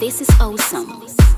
This is awesome.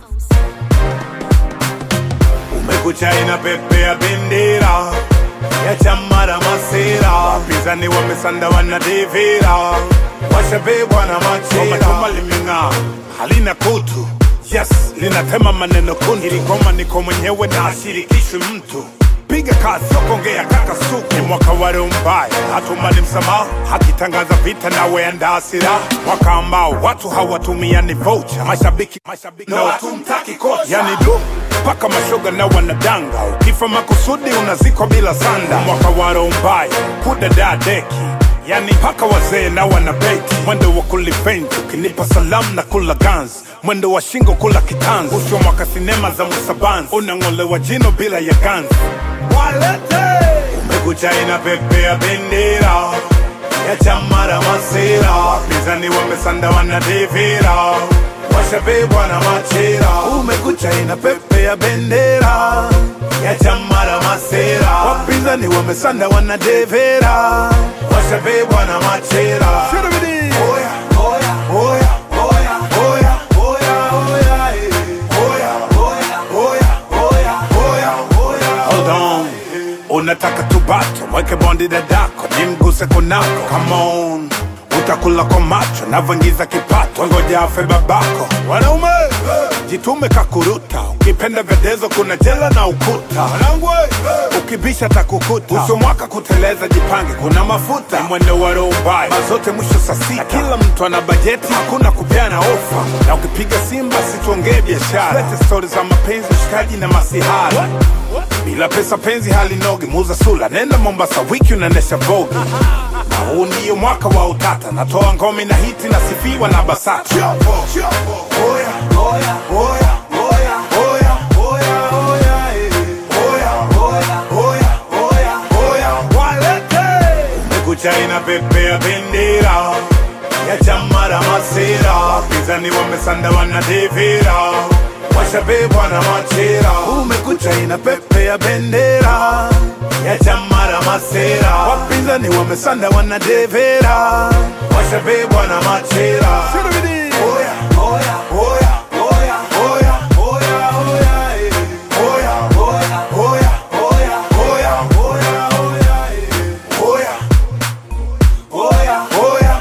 Umekucha inapepea bendera ya chama la masera, wapinzani wamesanda wanadevera, washabebwa na machera. Chuma limeng'aa halina kutu, yes linatema maneno kuntu. Ili ngoma niko mwenyewe na ashirikishwi mtu piga kazi sokongea kaka suku ni mwaka wa roho mbaya hatumani msamaha hakitangaza vita nawe andaa silaha mwaka ambao watu hawatumiani vocha mashabiki mashabiki na watumtaki kocha yani du mpaka mashoga na wanadanga ukifa makusudi unazikwa bila sanda mwaka wa roho mbaya kudadaa deki yani mpaka wazee na wanabeti mwendo wa kulifenji ukinipa salamu na kula gans mwendo wa shingo kula kitanzi usho mwaka sinema za musabanzi unang'olewa jino bila ya ganzi walete umekucha inapepea bendera ya chama la masera wapinzani wamesanda wanadevera washabebwa na machera umekucha inapepea bendera ya chama la masera wapinzani wamesanda wanadevera washabebwa na machera Oya, oya, oya, oya, oya, oya, oya, eh. Oya, oya, oya, oya, oya, oya. Hold on. unataka tubato mweke bondi dadako nimguse kunako Come on utakula kwa macho navyoingiza kipato ngoja afe babako wanaume jitume kakuruta ukipenda vedezo kuna jela na ukuta ukibisha takukuta uso mwaka kuteleza jipange kuna mafuta ni mwendo wa roho mbaya mazote mwisho saa sita kila mtu ana bajeti hakuna kupeana ofa na ukipiga simba situongee biashara lete stori za mapenzi ushikaji na masihara bila pesa penzi halinogi muza sula nenda mombasa wiki unaendesha vogi na huu ndiyo mwaka wa utata natoa ngome na hiti nasifiwa na basata Oya, oya, oya, oya, oya, oya, oya, eh. Oya, oya, oya, oya, oya, walete. Umekucha inapepea bendera ya chama la masera wapinzani wamesanda wanadevera washabebwa na machera umekucha inapepea bendera ya chama la masera wapinzani wamesanda wanadevera washabebwa na machera Oya, oya, oya, oya, oya, oya, oya, eh. Oya, oya, oya, oya, oya, oya, oya, eh. Oya, oya, oya,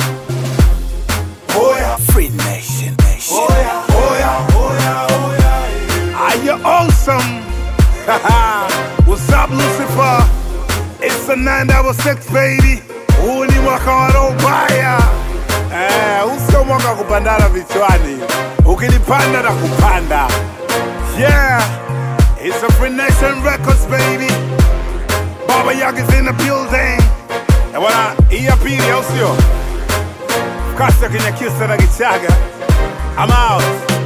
oya. Free Nation, Nation. Oya, oya, oya, oya, eh. Are you awesome? What's up, Lucifer? It's a nine double six, baby. Huu ni mwaka wa roho mbaya. Eh, huu sio mwaka wa kupandana vichwani. Ukilipanda na kupanda. Yeah, it's a Free Nation Records, baby. Baba Yaga's in the building. Na bwana, hii ya pili au sio? Kasa Kinyakyusa na Gichaga. I'm out.